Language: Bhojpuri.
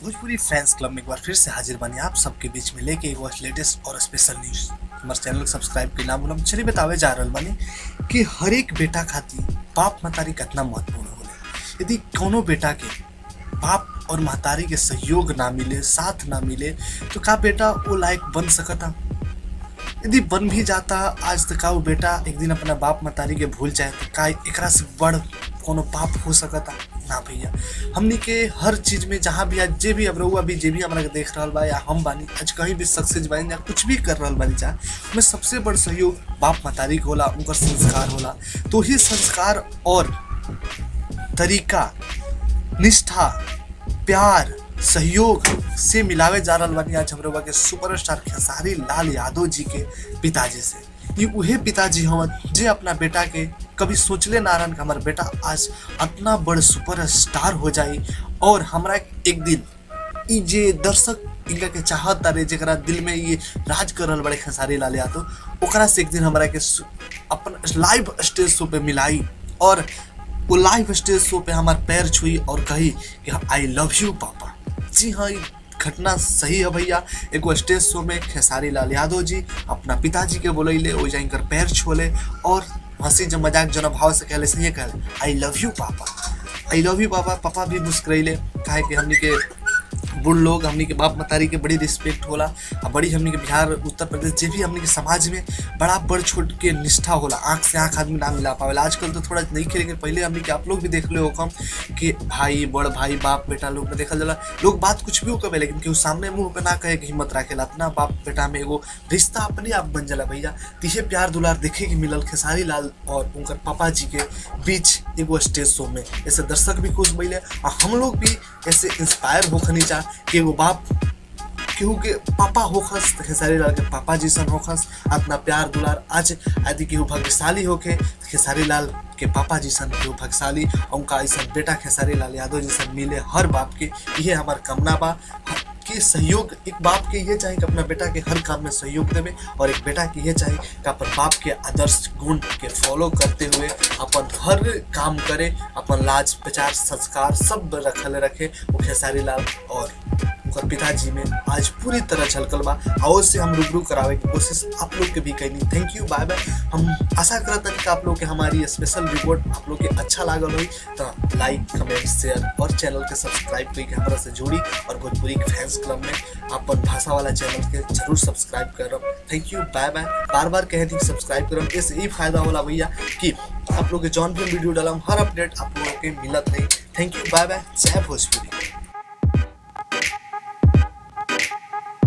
भोजपुरी फैंस क्लब में एक बार फिर से हाजिर बनी आप सबके बीच में लेके एगो लेटेस्ट और स्पेशल न्यूज हमारे चैनल के सब्सक्राइब के नाम बोलम चलिए बतावे जा रहल बानी कि हर एक बेटा खातिर बाप महतारी कितना महत्वपूर्ण होले यदि कोनो बेटा के बाप और महतारी के सहयोग ना मिले साथ ना मिले तो का बेटा वो लायक बन सकता यदि बन भी जाता आज तक का वो बेटा एक दिन अपना बाप महतारी के भूल जाए तो का एकरा से बड़ कोनो पाप हो सकता ना भैया हमनी के हर चीज में जहाँ भी आज जे भी अब रहुआ भी जे भी हमरा के देख रहल बा या हम बानी आज कहीं भी सक्सेस बानी या कुछ भी कर रहल बानी जा में सबसे बड़ सहयोग बाप महतारी के होला उनकर संस्कार होला तो ही संस्कार और तरीका निष्ठा प्यार सहयोग से मिलावे जा रहल बानी आज हमरे के सुपरस्टार खेसारी लाल यादव जी के पिताजी से ये उहे पिताजी हवन जे अपना बेटा के कभी सोचले ना रहन कि हमार बेटा आज इतना बड़ सुपरस्टार हो जाई और हमरा एक दिन ई जे दर्शक इनका के चाहत तारे जरा दिल में ये राज कर रहल बड़े खेसारी लाल यादव ओकरा से एक दिन हमरा के सु- अपन लाइव स्टेज शो पे मिलाई और वो लाइव स्टेज शो पे हमार पैर छुई और कही कि आई लव यू पापा जी हाँ ये घटना सही है भैया एगो स्टेज शो में खेसारी लाल यादव जी अपना पिताजी के बोलैले ओ जाकर पैर छोले और हंसी जो मजाक जो भाव से कहले सही कहले आई लव यू पापा आई लव यू पापा पापा भी मुस्कुरैले काहे कि हमनी के बुढ़ लोग हमनी के बाप मतारी के बड़ी रिस्पेक्ट होला आ बड़ी हमनी के बिहार उत्तर प्रदेश जे भी हमनी के समाज में बड़ा बड़ छोट के निष्ठा होला आंख से आंख आदमी ना मिला पावेला आजकल तो थोड़ा नहीं खेले पहले हमनी के आप लोग भी देख ले होकम कि भाई बड़ भाई बाप बेटा लोग में देखल जाला लोग बात कुछ भी कहे लेकिन केहू सामने मुंह पे ना कहे कि हिम्मत राखेला अपना बाप बेटा में एगो रिश्ता अपने आप बन जाला भैया तिहे प्यार दुलार देखे के मिलल खेसारी लाल और उनकर पापा जी के बीच एगो स्टेज शो में ऐसे दर्शक भी खुश भइले आ हम लोग भी ऐसे इंस्पायर होखनी चाह कि एगो बाप केहू के पापा होखस त खेसारी लाल के पापा जैसन होखस अपना प्यार दुलार आज यदि केहू भाग्यशाली होके त खेसारी लाल के पापा जैसन केहू भाग्यशाली और उनका ऐसा बेटा खेसारी लाल यादव जैसन मिले हर बाप के ये हमार कामना बा कि सहयोग एक बाप के ये चाहे कि अपना बेटा के हर काम में सहयोग देवे और एक बेटा के ये चाहे कि अपन बाप के आदर्श गुण के फॉलो करते हुए अपन हर काम करे अपन लाज प्रचार संस्कार सब रखल रखे वो खेसारी लाल और उनकर पिताजी में आज पूरी तरह झलकल बा और से हम रूबरू करावे की कोशिश आप लोग के भी कैनी थैंक यू बाय बाय हम आशा करत हनी कि आप लोग के हमारी स्पेशल रिपोर्ट आप लोग के अच्छा लागल होई तो लाइक कमेंट शेयर और चैनल के सब्सक्राइब करके हमारा से जोड़ी और भोजपुरी के फैंस क्लब में अपन भाषा वाला चैनल के जरूर सब्सक्राइब करब थैंक यू बाय बाय बार बार कहे थी सब्सक्राइब करब इससे यही फायदा होला भैया कि आप लोग के जौन भी वीडियो डालम हर अपडेट आप लोगों के मिलत रही थैंक यू बाय बाय जय भोजपुरी